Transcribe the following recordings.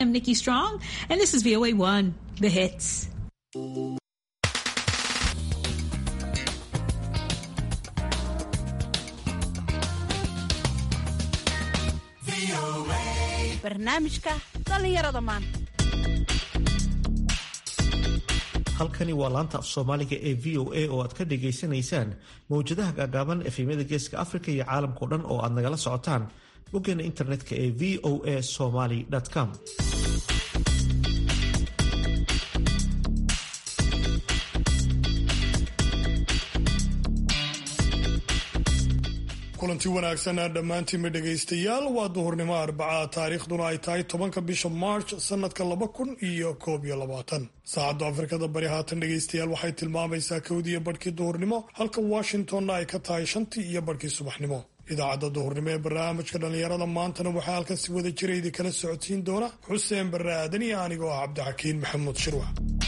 I'm Nikki Strong, and this is VOA One, the hits. barnaamijka dhallinyarada maanta halkani waa laanta af soomaaliga ee v o a oo aad ka dhagaysanaysaan mawjadaha gaagaaban efemyada geeska afrika iyo caalamkao dhan oo aad nagala socotaan boggeena internetka ee v o a somaly com kulanti wanaagsan dhammaantiinba dhegaystayaal waa duhurnimo arbacaa taariikhduna ay tahay tobanka bisha march sanadka laba kun iyo koob iyo labaatan saacadda afrikada bari haatan dhegaystayaal waxay tilmaamaysaa kowdiiyo barhkii duhurnimo halka washingtonna ay ka tahay shantii iyo barhkii subaxnimo idaacadda duhurnimo ee barnaamijka dhallinyarada maantana waxaa halkan si wada jira idinkala socodsiin doona xuseen barre aadan iyo anigoo ah cabdixakiin maxamuud shirwax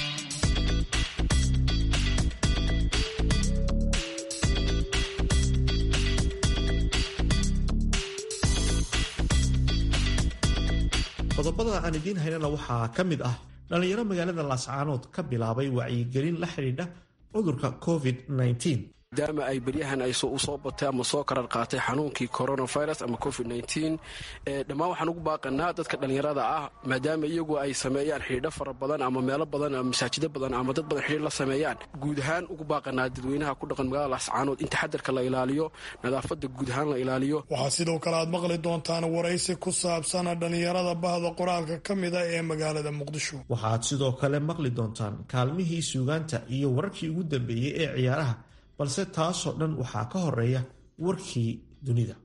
qodobada aan idiin haynana waxaa ka mid ah dhallinyaro magaalada laascaanood ka bilaabay wacyigelin la xidhiidha cudurka covid-19 maadaama ay beryahan ay u soo batay ama soo karar qaatay xanuunkii coronavirus ama covid dhammaan waxaan ugu baaqanaa dadka dhallinyarada ah maadaama iyagu ay sameeyaan xidhiidho fara badan ama meelo badan ama masaajido badan ama dad badan xidhiir la sameeyaan guud ahaan ugu baaqanaa dadweynaha ku dhaqan magaalada laascaanood in taxadarka la ilaaliyo nadaafada guud ahaan la ilaaliyo waxaa sidoo kale aad maqli doontaan waraysi ku saabsan dhallinyarada bahda qoraalka ka mida ee magaalada muqdisho waxaad sidoo kale maqli doontaan kaalmihii suugaanta iyo wararkii ugu dambeeyey ee ciyaaraha balse taasoo dhan waxaa ka horeeya warkii dunida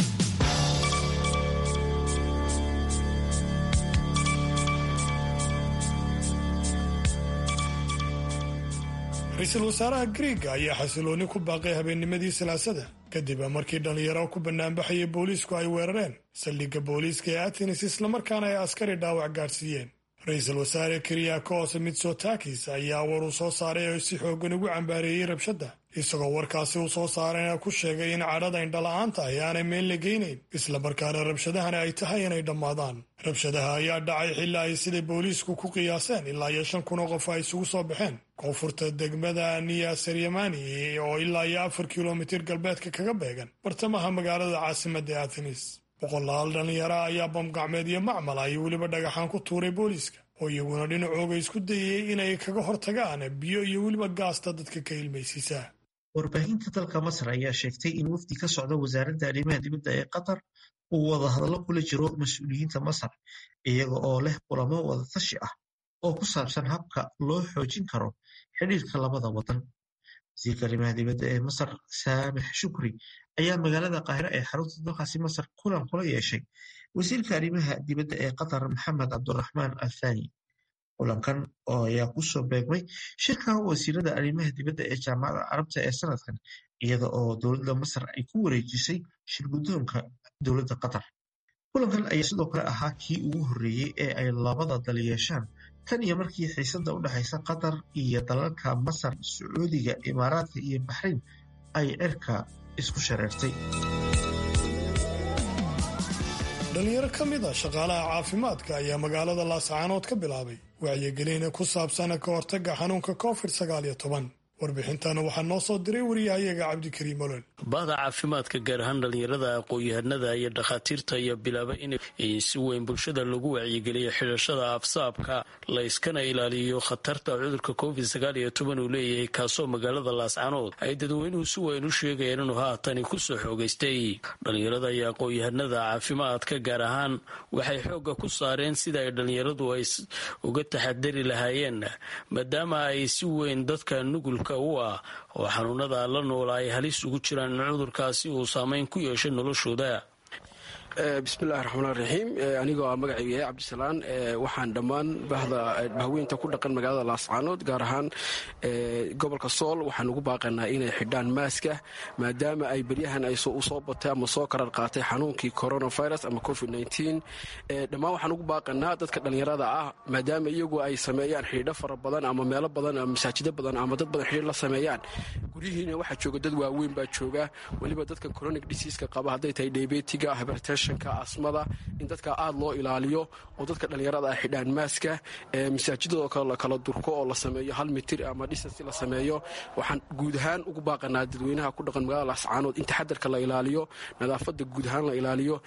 ra-iisul wasaaraha griega ayaa xasilooni ku baaqay habeennimadii salaasada kadib markii dhallinyaro ku banaanbaxayay booliisku ay weerareen saldhigga booliiska ee atenis islamarkaana ay askari dhaawac gaadhsiiyeen ra-iisul wasaare kiriakos mitsotakis ayaa war uu soo saaray oo si xoogan ugu cambaareeyey rabshadda isagoo warkaasi uu soo saarayna ku sheegay in cadhada indhala-aanta ay aanay meel la geynayn islamarkaana rabshadahani ay tahay inay dhammaadaan rabshadaha ayaa dhacay xilaa ay siday booliisku ku qiyaaseen ilaa iyo shan kun oo qof ay isugu soo baxeen koonfurta degmada niya saryamani oo ilaa iyo afar kilomitir galbeedka kaga beegan bartamaha magaalada caasimadda athenis boqolaal dhallinyara ayaa bamgacmeed iyo macmal ay weliba dhagaxaan ku tuuray booliiska oo iyaguna dhinacooga isku dayay inay kaga hortagaan biyo iyo weliba gaasta dadka ka ilmaysiisa warbaahinta dalka masar ayaa sheegtay in wafdi ka socda wasaaradda arrimaha dibadda ee qatar uu wadahadallo kula jiro mas-uuliyiinta masar iyaga oo leh kulamo wadatashi ah oo ku saabsan habka loo xoojin karo xidhiirka labada wadan wasiirka arrimaha dibadda ee masar saamix shukri ayaa magaalada qaahiro ee xarunta dalkaasi masar kulan kula yeeshay wasiirka arrimaha dibadda ee qatar maxamed cabduraxmaan althani kulankan oo ayaa kusoo beegmay shirka wasiirada arrimaha dibadda ee jaamacadda carabta ee sanadkan iyada oo dowladda masar ay ku wareejisay shirguddoonka dowladda qatar kulankan ayaa sidoo kale ahaa kii ugu horreeyey ee ay labada dal yeeshaan tan iyo markii xiisadda u dhexaysa qatar iyo dalalka masar sacuudiga imaaraadka iyo baxrayn ay cirka isku shareertay dhalinyaro ka mid a shaqaalaha caafimaadka ayaa magaalada laascaanood ka bilaabay wacyigelina ku saabsan ka hortagga xanuunka covid sagaal iyo toban warbixintana waxaa noo soo diray wariyahayaga cabdikariim olol bahda caafimaadka gaar ahaan dhallinyarada aqoon-yahanada iyo dhakhaatiirta ayaa bilaaba in si weyn bulshada lagu wacyigeliyo xidhashada afsaabka la yskana ilaaliyo khatarta cudurka covid sagaal iyo toban uu leeyahay kaasoo magaalada laascanood ay dadweynuhu si weyn u sheegayeen inuu haatani kusoo xoogaystay dhallinyarada iyo aqoon-yahanada caafimaadka gaar ahaan waxay xoogga ku saareen sida ay dhallinyaradu ay uga taxadari lahaayeen maadaama ay si weyn dadka nugul u ah oo xanuunada la noola ay halis ugu jiraan in cudurkaasi uu saameyn ku yeeshay noloshooda bismillahi raxmaan raxiim anigoo ah magacaygu yahay cabdisalaan waxaan dhammaan bahda bahweynta ku dhaqan magaalada laascaanood gaar ahaan gobolka sool waxaan ugu baaqanaa inay xidhaan maaska maadaama ay beryahan ay u soo batay ama soo karar qaatay xanuunkii coronavirus ama covid dhammaan waxaan ugu baaqanaa dadka dhallinyarada ah maadaama iyagu ay sameeyaan xidhiidho fara badan ama meelo badan ama masaajido badan ama dad badan xidhiir la sameeyaan guryihiina waxaa jooga dad waaweyn baa jooga weliba dadka chronic diseaska qaba hadday tahay debetiga hypertension infectionka asmada in dadka aada loo ilaaliyo oo dadka dhallinyarada ah xidhaan maaska masaajidadoo kale la kala durko oo la sameeyo hal mitir ama dhisasi la sameeyo waxaan guud ahaan ugu baaqanaa dadweynaha ku dhaqan magaalada lascaanood in taxadarka la ilaaliyo nadaafada guud ahaan la ilaaliyo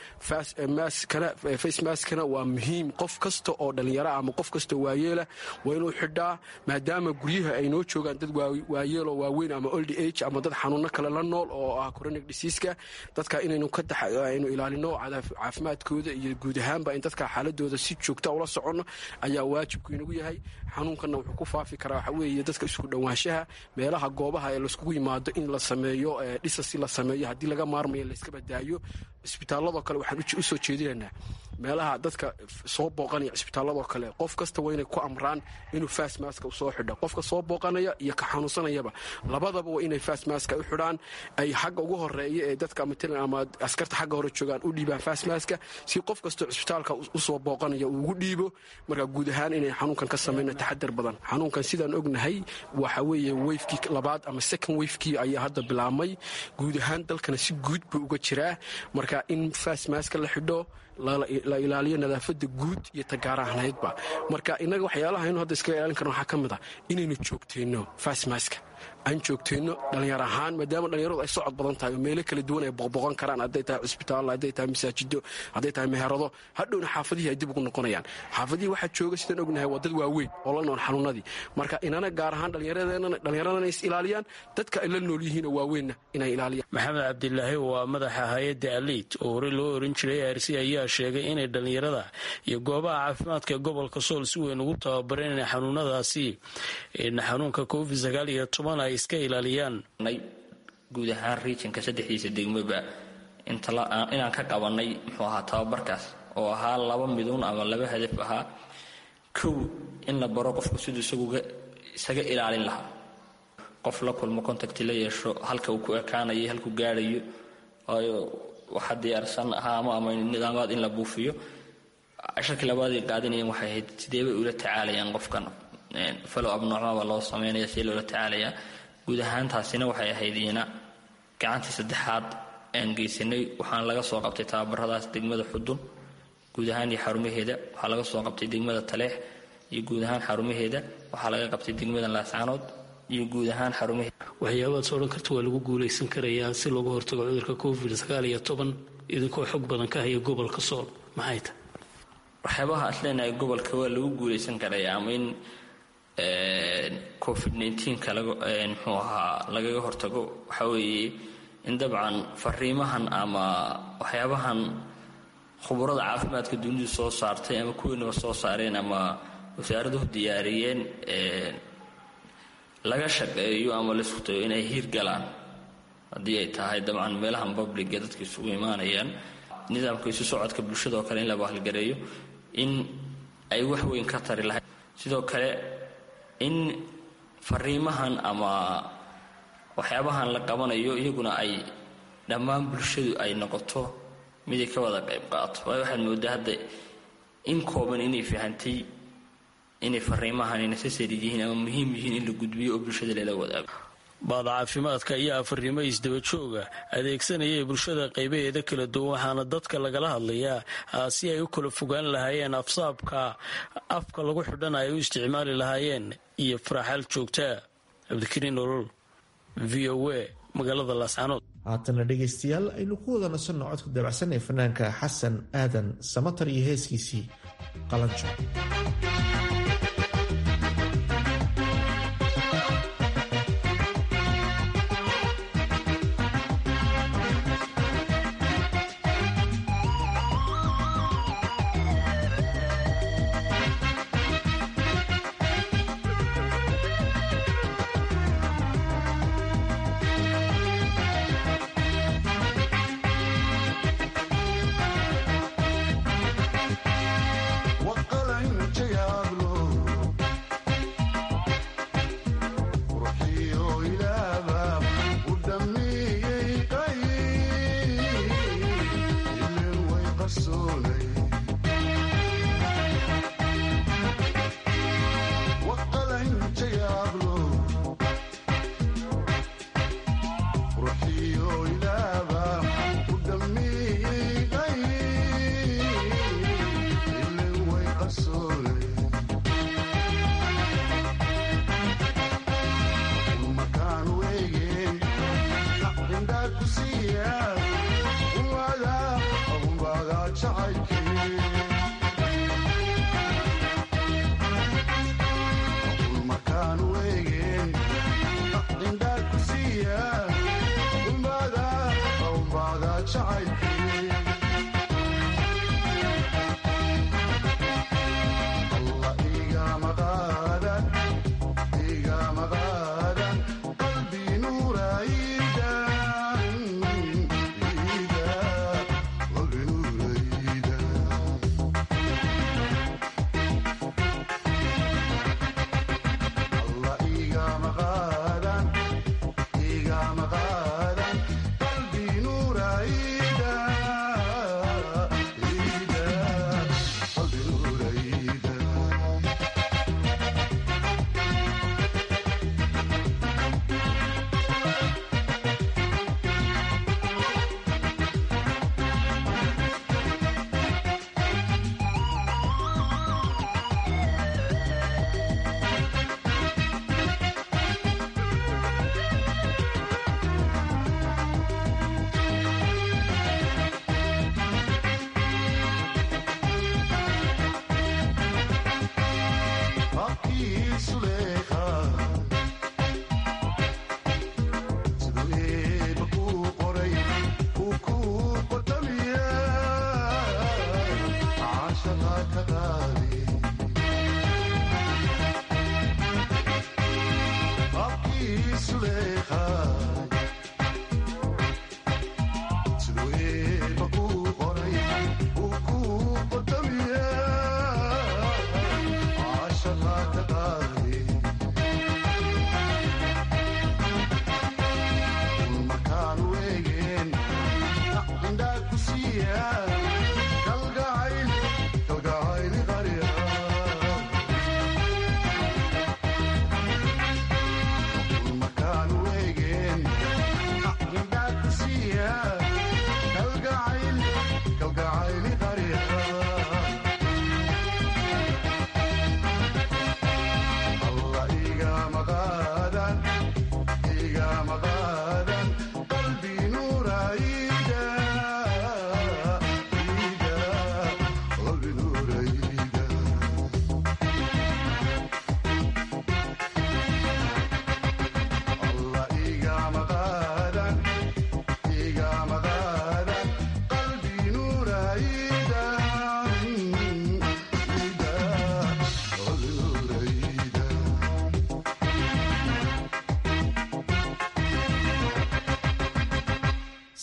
face maskana waa muhiim qof kasta oo dhallinyara ama qof kasta waayeela waa inuu xidhaa maadaama guryaha ay noo joogaan dad waayeeloo waaweyn ama old age ama dad xanuuno kale la nool oo ah chronic diseaska dadka inaynu aynu ilaalino caafimaadkooda iyo guud ahaanba in dadka xaaladooda si joogta ula soconno ayaa waajibku inagu yahay xanuunkanna wuxuu ku faafi karaa waxa weeye dadka isku dhowaanshaha meelaha goobaha ee laiskugu yimaado in la sameeyo dhisasi la sameeyo haddii laga maarmayo layska badaayo cisbitaaladoo kale waxaan u soo jeedinaynaa meelaha dadka soo booqanaya cisbitaaladoo kale qof kasta waa inay ku amraan inuu fasmaska u soo xidho qofka soo booqanaya iyo ka xanuunsanayaba labadaba waa inay fasmaska u xidhaan ay xagga ugu horeeya ee dadka matalan ama askarta xagga hore joogaan u dhiibaan fasmaska si qof kastoo cisbitaalka usoo booqanaya uu ugu dhiibo marka guud ahaan inay xanuunkan ka samayna taxadar badan xanuunkan sidaan ognahay waxa weeye weyfkii labaad ama second weyfkii ayaa hadda bilaabmay guud ahaan dalkana si guud buu uga jiraa marka in fasmaska la xidho la ilaaliyo nadaafada guud iyo tagaarahnaydba marka inaga waxyaalaha inu hadda iskaga ilaalin karno waxaa ka mid ah inaynu joogteenno fasmaska aan joogteenno dhallinyar ahaan maadaama dhallinyaradu ay socod badan tahay oo meelo kala duwan ay boqboqon karaan hadday tahay cusbitaal hadday tahay masaajido hadday tahay meherado hadhowna xaafadihii ay dib ugu noqonayaan xaafadihii waxaa jooga sidaan ognahay waa dad waaweyn oo la nool xanuunadii marka inana gaar ahaan dhallinyaradana is ilaaliyaan dadka ay la nool yihiinoo waaweynna inay ilaaliyaan maxamed cabdilaahi waa madaxa hay-adda aliid oo horey loo oran jiray arsi ayaa sheegay inay dhallinyarada iyo goobaha caafimaadka ee gobolka sool si weyn ugu tababareen inay xanuunadaasi xanuunka covid sagaal iyo toban ay iska ilaaliyaan guud ahaan riijinka saddexdiisa degmaba inaan ka qabanay muxuu ahaa tababarkaas oo ahaa laba midun ama laba hadaf ahaa kow in la baro qofku siduu isaga ilaalin lahaa qof la kulmo contacti la yeesho halka uu ku ekaanayo halkuu gaarayo waxa diyaarsan ahaamo ama nidaamaad in la buufiyo casharkii labaaday qaadinayeen waxay ahayd sideebay ula tacaalayaan qofkan falow abnoocmaba loo sameynaya sidee loola tacaalayaa guud ahaan taasina waxay ahayd iyana gacantii saddexaad aan geysanay waxaana laga soo qabtay tababaradaas degmada xudun guud ahaan iyo xarumaheeda waxaa laga soo qabtay degmada taleex iyo guud ahaan xarumaheeda waxaa laga qabtay degmada laascaanood iyo guud ahaan xarumaheeda waxyaabaad soo odhan karta waa lagu guulaysan karayaa si looga hortago cudurka covid sagaal iyo toban idinkoo xog badan ka haya gobolka sool maxay tahay waxyaabaha aad leenahay gobolka waa lagu guulaysan karaya ama in covid nka muxuu ahaa lagaga hortago waxaa weeye in dabcan fariimahan ama waxyaabahan khuburada caafimaadka dunidu soo saartay ama kuwiinaba soo saareen ama wasaaraduhu diyaariyeen laga shaqeeyo ama laisku tago inay hiir galaan haddii ay tahay dabcan meelahan babliga dadka isugu imaanayaan nidaamka isu socodka bulshadao kale in la bahalgareeyo in ay wax weyn ka tari lahayd sidoo kale in fariimahan ama waxyaabahan la qabanayo iyaguna ay dhammaan bulshadu ay noqoto miday ka wada qayb qaato waayo waxaad moodaa hadda in kooban inay fahantay inay fariimahan necessary yihiin ama muhiim yihiin in la gudbiyo oo bulshada lala wadaago baada caafimaadka ayaa fariimo isdaba jooga adeegsanayay bulshada qaybaheeda kala duwan waxaana dadka lagala hadlayaa si ay u kala fogaan lahaayeen afsaabka afka lagu xidhan ay u isticmaali lahaayeen iyo faraxaal joogtaa cabdikariin nolol v o a magaalada laascanood haatana dhegaystayaal aynu ku wada nasanno codka dabacsan ee fanaanka xasan aadan samatar iyo heeskiisii qalanjo وقال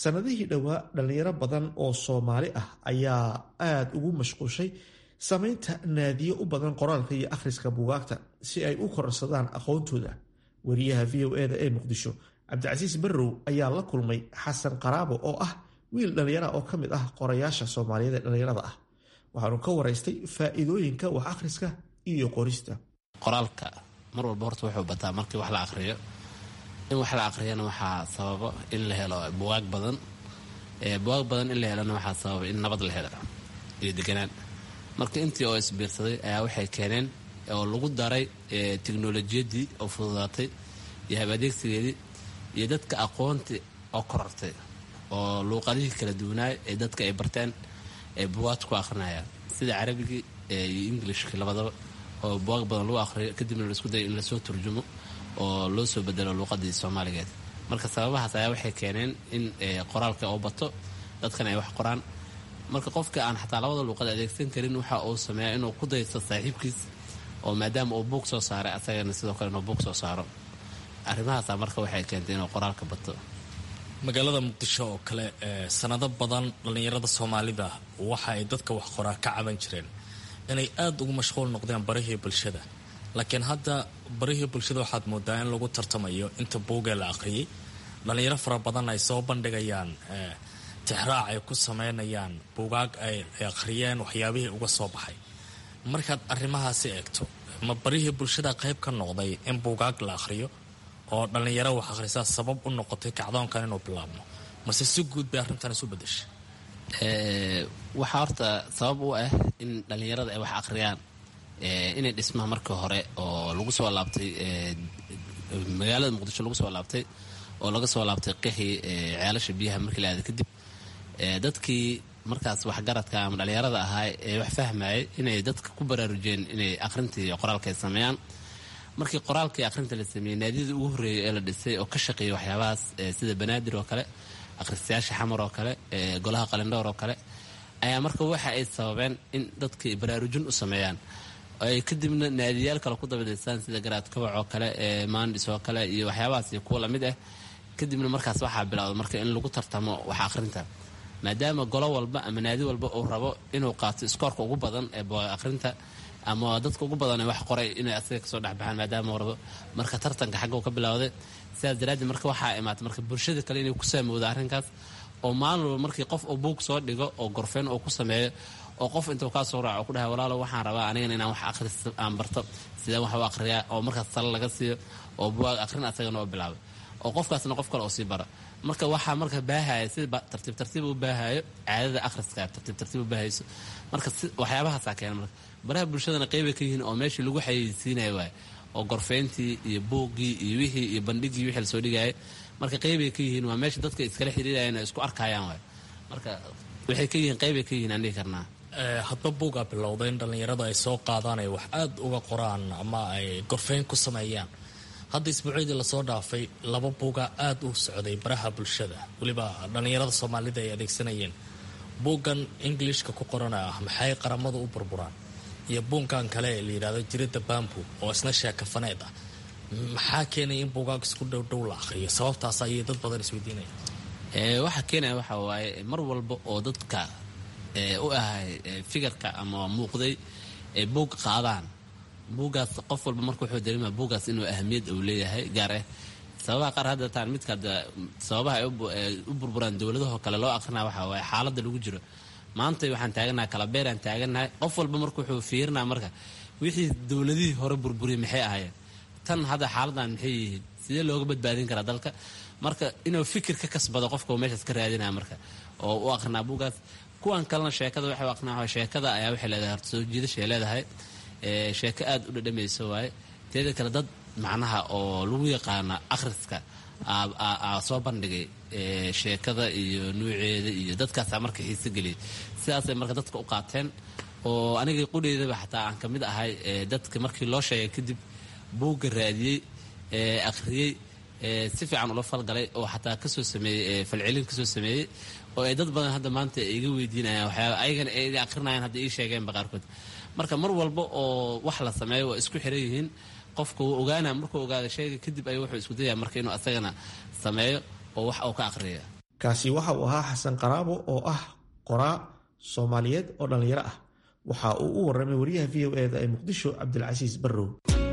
sannadihii dhowaa dhallinyaro badan oo soomaali ah ayaa aada ugu mashquushay samaynta naadiyo u badan qoraalka iyo akhriska buugaagta si ay u kororsadaan aqoontooda wariyaha v o eda ee muqdisho cabdicasiis barrow ayaa la kulmay xasan qaraabo oo ah wiil dhallinyara oo ka mid ah qorayaasha soomaaliyeed ee dhallinyarada ah waxaanu ka waraystay faa'iidooyinka wax akhriska iyo qorista qoraalka mar walba horta wuxuu bataa markii wax la aqriyo in wax la aqriyana waxaa sababa in la helo bugaag badan bugaag badan in la helona waxaa sababa in nabad la helo iyo deganaan marka intii oo isbiirsaday ayaa waxay keeneen oo lagu daray teknolojiyadii oo fududaatay iyo habadeegsigeedii iyo dadka aqoontii oo korortay oo luuqadihii kala duwanaay ee dadka ay barteen ee bugaagta ku aqrinayaan sida carabigii iyo englishkii labadaba oo bugaag badan lagu aqriyo kadibna laisku dayo in lasoo turjumo oo loo soo bedelo luuqadii soomaaligeed marka sababahaas ayaa waxay keeneen in qoraalka oo bato dadkan ay wax qoraan marka qofka aan xataa labada luuqad adeegsan karin waxa uu sameeya inuu ku daysto saaxiibkiis oo maadaama uu buug soo saaray asagana sidoo kale inuu buug soo saaro arrimahaasa marka waxay keentay inuu qoraalka bato magaalada muqdisho oo kale sanado badan dhallinyarada soomaalida waxa ay dadka wax qoraa ka caban jireen inay aada ugu mashquul noqdeen barihii bulshada laakiin hadda barihii bulshada waxaad moodaa in lagu tartamayo inta buugee la aqriyay dhallinyaro fara badan ay soo bandhigayaan tixraac ay ku sameynayaan buugaag ay aqriyeen waxyaabihii uga soo baxay markaad arrimahaasi eegto ma barihii bulshada qayb ka noqday in buugaag la aqhriyo oo dhallinyaro wax akhrisaa sabab u noqotay kacdoonkan inuu bilaabmo mase si guud bay arrintan isu bedeshay waxaa horta sabab u ah in dhallinyarada ay wax akhriyaan inay dhismaha markii hore oo lagu soo laabtay magaalada muqdisho lagu soo laabtay oo laga soo laabtay qixii ceelasha biyaha markii la aada kadib dadkii markaas waxgaradka ama dhallinyarada ahaa ee wax fahmayay inay dadka ku baraarujeen inay akhrintii qoraalka ay sameeyaan markii qoraalkii akhrinta la sameeyey naadiyada ugu horreeyay ee la dhisay oo ka shaqeeyay waxyaabahaas sida banaadir oo kale akhristayaasha xamar oo kale golaha qalindhowr oo kale ayaa marka waxa ay sababeen in dadkii baraarujin u sameeyaan ay kadibna naadiyaal kale ku dabadaysaan sida garaad kabac oo kale maandhis oo kale iyo waxyaabahaas iyo kuwa lamid ah kadibna markaas waxaa bilowda marka in lagu tartamo wax akhrinta maadaama golo walba ama naadi walba uu rabo inuu qaato iskoorka ugu badan ee bugaag akhrinta ama dadka ugu badan ee wax qoray inay asaga kasoo dhexbaxaan maadaama rabo marka tartanka xagga uu ka bilowday sidaas daraaddeed marka waxaa imaatay marka bulshada kale inay ku saamowda arrinkaas oo maalin walba markii qof uu buug soo dhigo oo gorfeen uu ku sameeyo oo qof intuu kaa soo raaco ku dhahay walaalo waxaan rabaa anigana inaan wax akhris aan barto sideen wax u akhriyaa oo markaas talo laga siiyo oo bugaag akhrin asagana oo bilaabay oo qofkaasna qof kale oo sii bara marka waxaa marka baahaya sida tartiib tartiib u baahayo caadada akhriska tartiib tartiib u baahayso marka waxyaabahaasaa keena marka baraha bulshadana qeybay ka yihiin oo meeshii lagu xayeysiinaya waay oo gorfeyntii iyo buuggii iyo wixii iyo bandhigii wixii lasoo dhigaya marka qeybay ka yihiin waa meesha dadka iskala xiriirayaan oo isku arkayaan waay marka waxay ka yihiin qeybay ka yihiin aan dhihi karnaa hadba buugaa bilowday in dhallinyarada ay soo qaadaan ay wax aada uga qoraan ama ay gorfeyn ku sameeyaan hadda isbuucyadii lasoo dhaafay laba buugaa aada u socday baraha bulshada weliba dhallinyarada soomaalida ay adeegsanayeen buuggan englishka ku qorana ah maxay qaramadu u burburaan iyo buunkan kale ee la yidhahdo jirida bambu oo isna sheekafaneed ah maxaa keenaya in buugaag isku dhowdhow la akhriyo sababtaas ayay dad badan isweydiinaya waxaa keenaya waxaa waaye mar walba oo dadka u ahay fikirka ama muuqday ay buug qaadaan buuggaas qof walba marka wuxuu dareemaya buuggaas inuu ahamiyad uu leeyahay gaar ah sababaha qaar hadda taan midka sababaha ay u burburaan dowladahoo kale loo akrinaya waxaa waaye xaaladda lagu jiro maanta waxaan taaganahay kalabeeraan taaganahay qof walba marka wuxuu fiirinaya marka wixii dowladihii hore burburiyay maxay ahaayeen tan hadda xaaladan maxay yihiin sidee looga badbaadin karaa dalka marka inuu fikir ka kasbado qofka uu meeshaas ka raadinaya marka oo u akrinaa buuggaas kuwan kalena sheekada waxay u akrinaa sheekada ayaa waxay leedahay horta soo jiidashay leedahay sheeko aada u dhadhamayso waaye teeda kale dad macnaha oo lagu yaqaana akhriska soo bandhigay sheekada iyo nuuceeda iyo dadkaasaa marka xiise geliyay sidaasay marka dadka u qaateen oo aniga qudheydaba xataa aan ka mid ahay dadka markii loo sheegay kadib buugga raadiyey akhriyey si fiican ula falgalay oo xataa kasoo sameeyey falcelin kasoo sameeyey oo ay dad badan hadda maanta iga weydiinayaan waxyaaba ayagana ay akrinayaan hadda ii sheegeenba qaarkood marka mar walba oo wax la sameeyo waa isku xiran yihiin qofka wuu ogaana markuu ogaada sheega kadib ayuu wuxuu isku dayaya marka inuu asagana sameeyo oo wax uu ka aqriya kaasi waxa uu ahaa xasan qaraabo oo ah qoraa soomaaliyeed oo dhallinyaro ah waxa uu u warramay wariyaha v o eda ee muqdisho cabdilcasiis barrow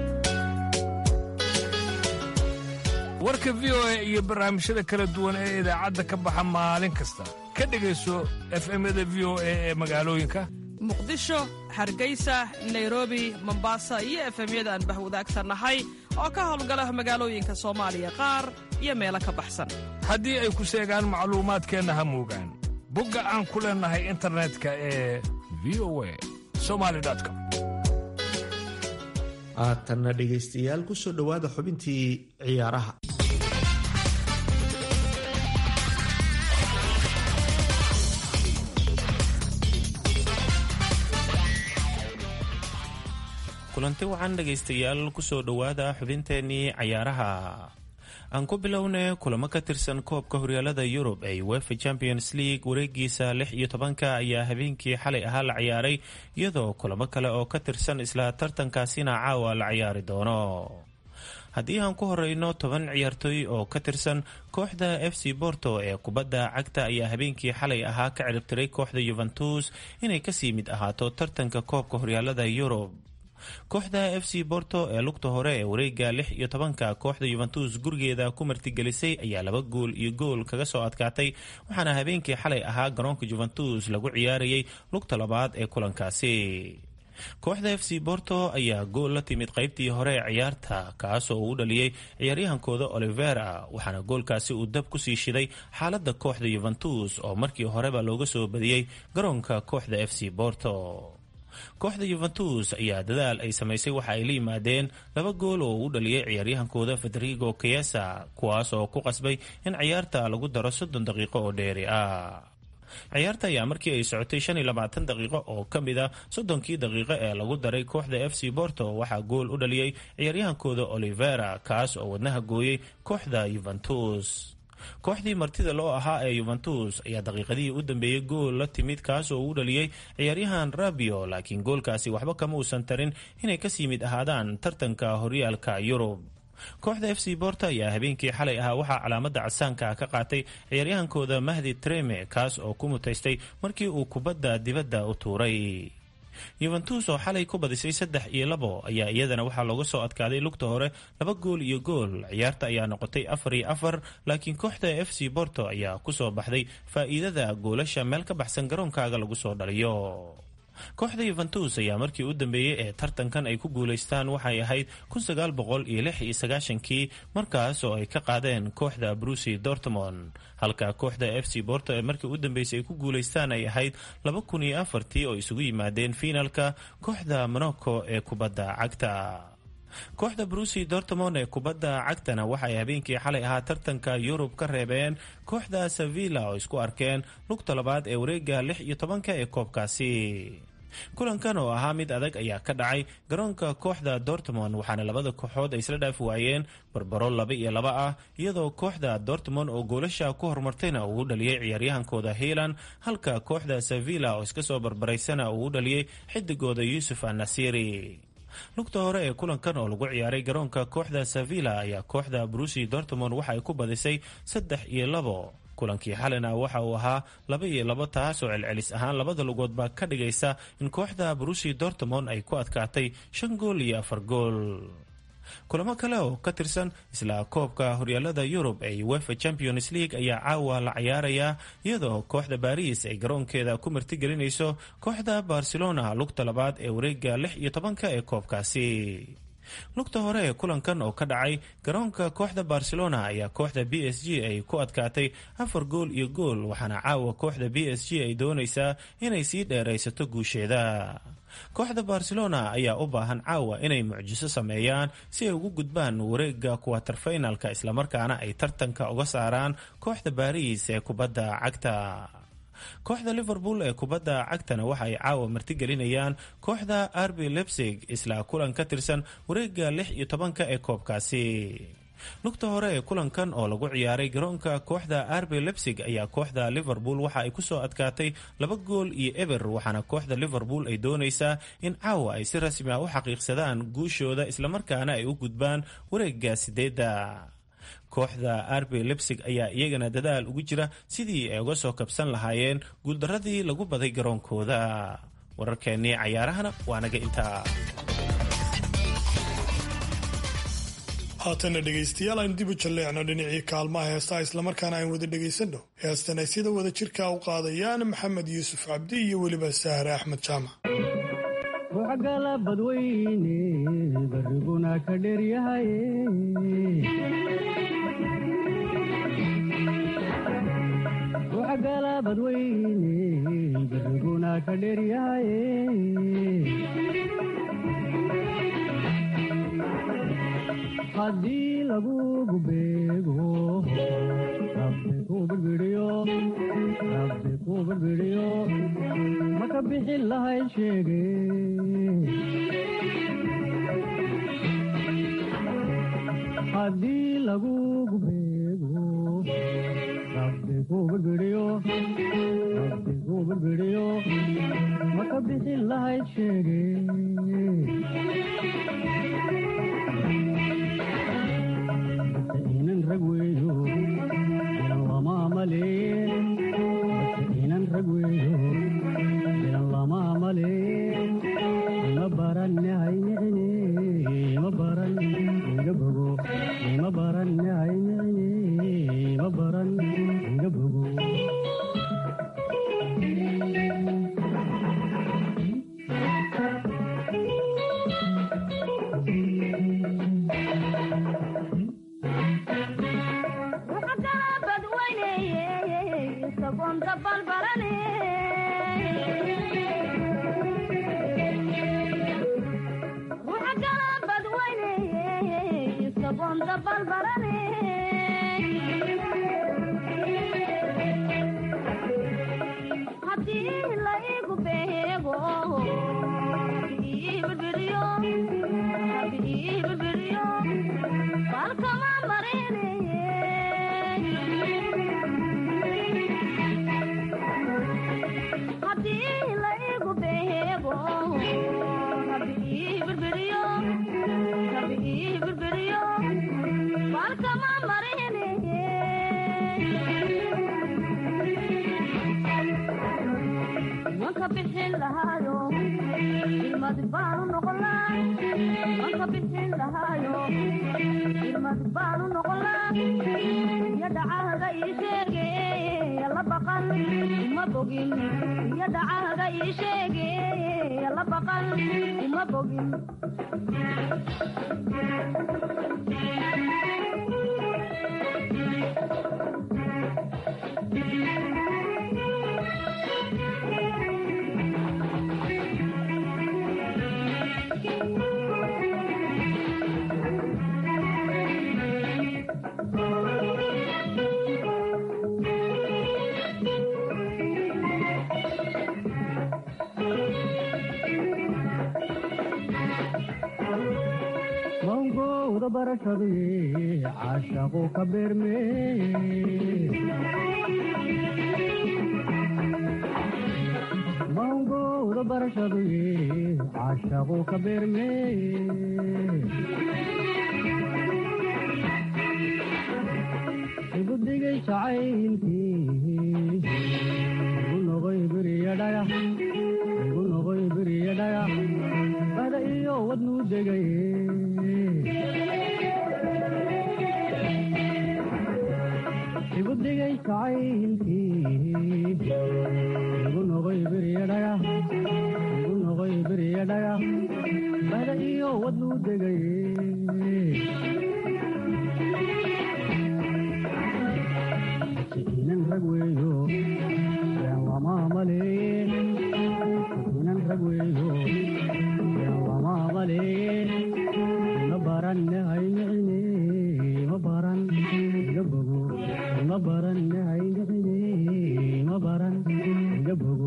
warka v o a iyo barnaamijyada kala duwan ee idaacadda ka baxa maalin kasta ka dhegayso efemyada v o a ee magaalooyinka muqdisho hargeysa nairobi mombasa iyo efemyada aan bahwadaagsannahay oo ka howlgala magaalooyinka soomaaliya qaar iyo meelo ka baxsan haddii ay ku seegaan macluumaadkeenna ha moogaan bogga aan ku leennahay internetka ee v o a somalicom haatanna dhegaystayaal ku soo dhowaada xubintii ciyaaraha kulanti wacan dhegaystayaal kusoo dhowaada xubinteennii cayaaraha aan ku bilowna kulamo ka tirsan koobka horyaalada yurub ee wefa champions league wareegiisa lix iyo tobanka ayaa habeenkii xalay ahaa la ciyaaray iyadoo kulamo kale oo ka tirsan isla tartankaasina caawa la ciyaari doono haddii aan ku horeyno toban ciyaartooy oo ka tirsan kooxda f c borto ee kubadda cagta ayaa habeenkii xalay ahaa ka ciribtiray kooxda yuventus inay kasii mid ahaato tartanka koobka horyaalada yurub kooxda f c borto ee lugta hore ee wareega lix iyo tobanka kooxda yuventus gurigeeda ku martigelisay ayaa laba gool iyo gool kaga soo adkaatay waxaana habeenkii xalay ahaa garoonka juventus lagu ciyaarayay lugta labaad ee kulankaasi kooxda f c borto ayaa gool la timid qaybtii hore ee ciyaarta kaasoo uu dhaliyey ciyaaryahankooda olivera waxaana goolkaasi uu dab kusii shiday xaalada kooxda yuventus oo markii horeba looga soo badiyey garoonka kooxda f c borto kooxda yuventus ayaa dadaal ay samaysay waxa ay la yimaadeen laba gool oo uu dhaliyey ciyaaryahankooda federigo keyesa kuwaas oo ku qasbay in ciyaarta lagu daro soddon daqiiqo oo dheeri ah ciyaarta ayaa markii ay socotay shan iyo labaatan daqiiqo oo ka mid a soddonkii daqiiqo ee lagu daray kooxda f c borto waxaa gool u dhaliyey ciyaaryahankooda olivera kaas oo wadnaha gooyey kooxda yuventus kooxdii martida loo ahaa ee yuventus ayaa daqiiqadihii u dambeeyey gool la timid kaas oo uu dhaliyey ciyaaryahan rabio laakiin goolkaasi waxba kama uusan tarin inay kasii mid ahaadaan tartanka horyaalka yurub kooxda f c borta ayaa habeenkii xalay ahaa waxaa calaamada casaanka ka qaatay ciyaaryahankooda mahdi treme kaas oo ku mutaystay markii uu kubadda dibadda u tuuray yuventus oo xalay ku badisay saddex iyo labo ayaa iyadana waxaa looga soo adkaaday lugta hore laba gool iyo gool ciyaarta ayaa noqotay afar iyo afar laakiin kooxda f c borto ayaa kusoo baxday faa'iidada goolasha meel ka baxsan garoonkaaga lagu soo dhaliyo kooxda yuventus ayaa markii u dambeeyey ee tartankan ay ku guulaystaan waxay ahayd kun sagaal boqol iyo lix iyo sagaashankii markaas oo ay ka qaadeen kooxda brusi dortmond halka kooxda f c borto ee markii u dambeysay ay ku guulaystaan ay ahayd laba kun iyo afartii oo isugu yimaadeen fiinalka kooxda monaco ee kubadda cagta kooxda brusi dortmond ee kubadda cagtana waxay habeenkii xalay ahaa tartanka yurub ka reebeen kooxda sevilla oo isku arkeen lugta labaad ee wareega lix iyo tobanka ee koobkaasi kulankan oo ahaa mid adag ayaa ka dhacay garoonka kooxda dortmond waxaana labada kooxood ay isla dhaafi waayeen barbaro laba iyo laba ah iyadoo kooxda dortmond oo goolasha ku horumartayna uu u dhaliyey ciyaaryahankooda hiilan halka kooxda sevilla oo iska soo barbaraysana uu u dhaliyey xidigooda yuusuf annasiri lugta hore ee kulankan oo lagu ciyaaray garoonka kooxda sevilla ayaa kooxda brusi dortmond waxa ay ku badisay saddex iyo labo kulankii xalina waxa uu ahaa laba iyo labo taasoo celcelis ahaan labada lugoodba ka dhigaysa in kooxda brusi dortmond ay ku adkaatay shan gool iyo afar gool kulamo kale oo ka tirsan isla koobka horyaalada yurub ee uefa champions league ayaa caawa la ciyaarayaa iyadoo kooxda baris ay garoonkeeda ku martigelinayso kooxda barcelona lugta labaad ee wareega lix iyo tobanka ee koobkaasi lugta hore ee kulankan oo ka dhacay garoonka kooxda barcelona ayaa kooxda b s g ay ku adkaatay afar gool iyo gool waxaana caawa kooxda b s g ay doonaysaa inay sii dheeraysato guusheeda kooxda barcelona ayaa u baahan caawa inay mucjiso sameeyaan si ay ugu gudbaan wareega kuwaterfinalka islamarkaana ay tartanka uga saaraan kooxda baris ee kubadda cagta kooxda liverpool ee kubadda cagtana waxa ay caawa martigelinayaan kooxda arbi lebsig isla kulan ka tirsan wareega lix iyo tobanka ee koobkaasi lugta hore ee kulankan oo lagu ciyaaray garoonka kooxda arbi lebsig ayaa kooxda liverpool waxa ay kusoo adkaatay laba gool iyo eber waxaana kooxda liverpool ay doonaysaa in caawa ay si rasmi ah u xaqiiqsadaan guushooda islamarkaana ay u gudbaan wareega sideedda kooxda arbe lebsig ayaa iyagana dadaal ugu jira sidii ay uga soo kabsan lahaayeen guuldaradii lagu baday garoonkooda wararkeennii cayaarahana waa naga intaa haatana dhegaystayaal aynu dib u jalleecno dhinacii kaalmaha heestaha islamarkaana aynu wada dhegaysanno heestan ay sida wada jirka u qaadayaan maxamed yuusuf cabdi iyo weliba sahre axmed jaamac ruuxgala badweyne bariguna ka dheryahay ruuxgala badweyne bariguna ka dheryahay haddii lagugu beego rabbi ku birbidhiyo rabbi ku birbidhiyo maka bixin lahayd sheege haddii lagugu beego rabbi ku birbidhiyo rabbi ku birbidhiyo maka bixin lahayd sheege inan rag weeyo inan lama maleen base inan rag weeyo inan lama maleen ima baranne haynicine ima baran iga bogo ima baranne haynicine ima baran iga bogo mawgowda barashadii caashaqu ka beerme mawgowda barashadii caashaqu ka beerme igu digay jacaylkii igu noqoy beriya dhagax igu noqoy beriya dhagax bada iyo wadnuu degay igu digay jacaylkii igu noqoy beriya dhagax igu noqoy beriya dhagax bada iyo wadnuu degay inan rag weeyo been lama maleen inan rag weeyo been lama maleen ima baranne haynicine ima baran iga bogo ima baranne haynicine ima baran iga bogo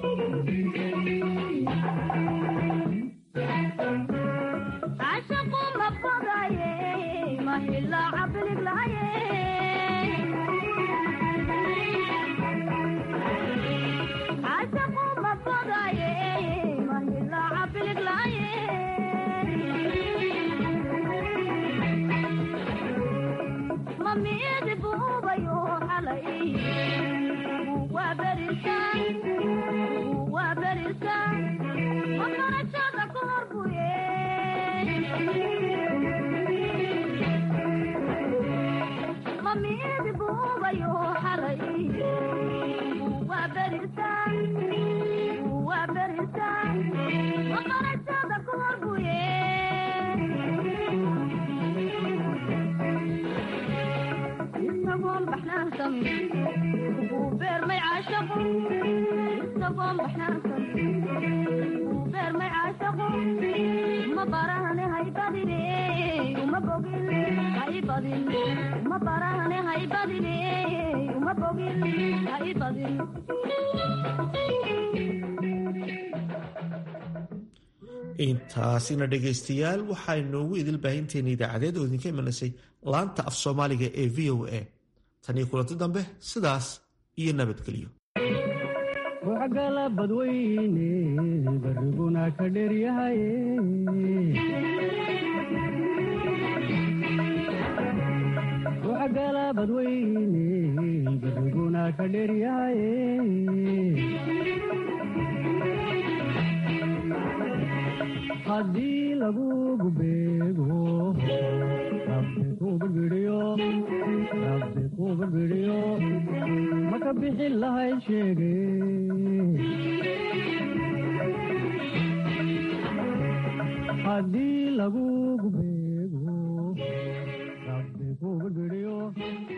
عاشق intaasina dhegaystayaal waxaa inoogu idil baahinteena idaacadeed oo idinka imanaysay laanta af soomaaliga ee v o a taniyo kulanti dambe sidaas iyo nabadgelyo ruuxgala badweyne bariguna ka dheryahaye ruuxgala badweyne bariguna ka dheryahaye haddii lagugu beego rabbi kuga bidhiyo rabbi kuga bidhiyo maka bixi lahay sheege haddii lagugu beego rabbi kuga bidhiyo